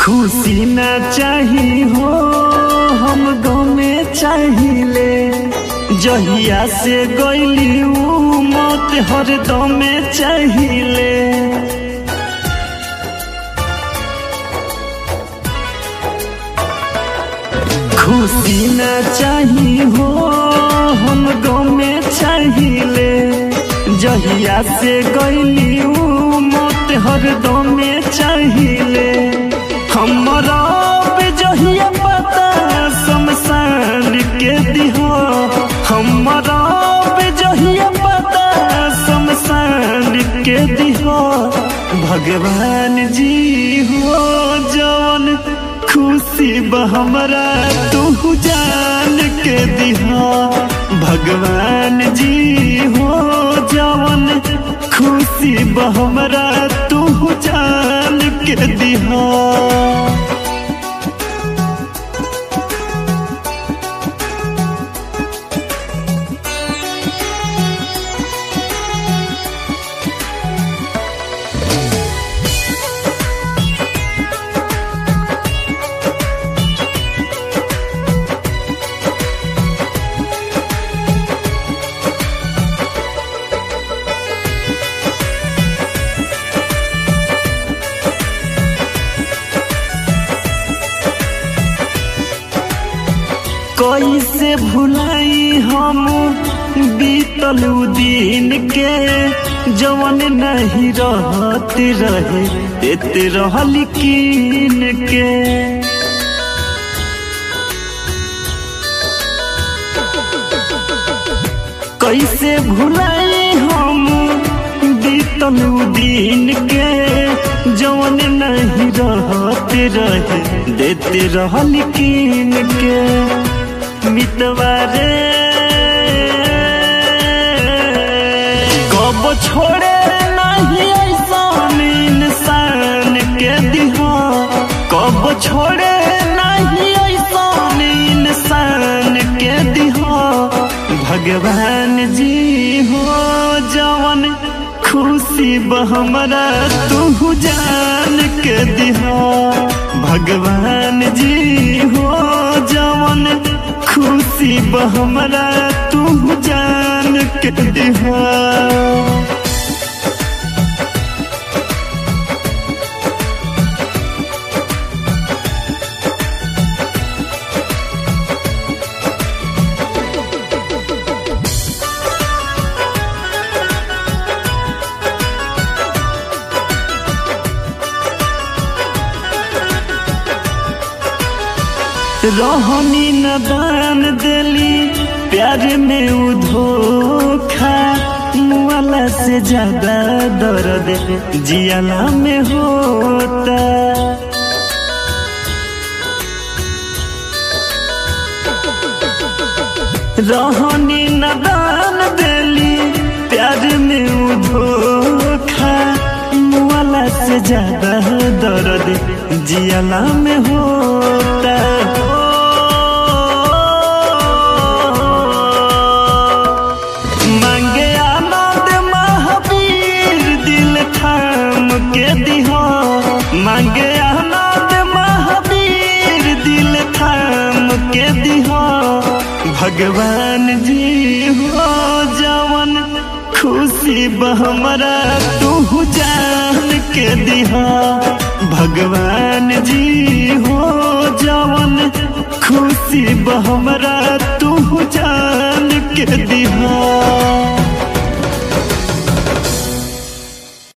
खुशी ना चाही हो हम गमे चाहिले जहिया से गईली ऊ मौत हरदमे चाहिले खुशी ना चाही हो हम गमे चाहिले जहिया से गईली ऊ मौत हरदमे चाहिले हमरा पे जहिया पता शमशान के दिहो हमरा पे जहिया पता शमशान के दिहो भगवान जी हो जवन खुशी बा हमरा तू जान के दिहा भगवान जी हो जवन खुशी बा हमरा तू जान के दिहा कैसे भुलाई हम बीतल उ दिन के जवन नहीं रहत रहे एते रहल कीन के कैसे भुलाई हम बीतल उ दिन के जवन नहीं रहत रहे देते रहल कीन के मितवारे कब छोड़े नहीं ऐसा इंसान के दिहा कब छोड़े नहीं ऐसा इंसान के दिहा भगवान जी हो जवन खुशी बहमरा तू जान के दिहा भगवान जी हो जवन खुशी बहमरा तू जान के दिहा रहनी न दान दिली प्यार में उ धोखा मुआला से ज्यादा दर्द जियाला में होता रहनी न दान दिली प्यार में उ धोखा मुआला से ज्यादा दर्द जियाला में होता मांगे आनंद महावीर दिल थाम के दिहा मांगे आनंद महावीर दिल थाम के दिहा भगवान जी हो जवन खुशी बहमरा तू जान के दिहा भगवान जी हो जवन खुशी बहमरा तू जान के दिहा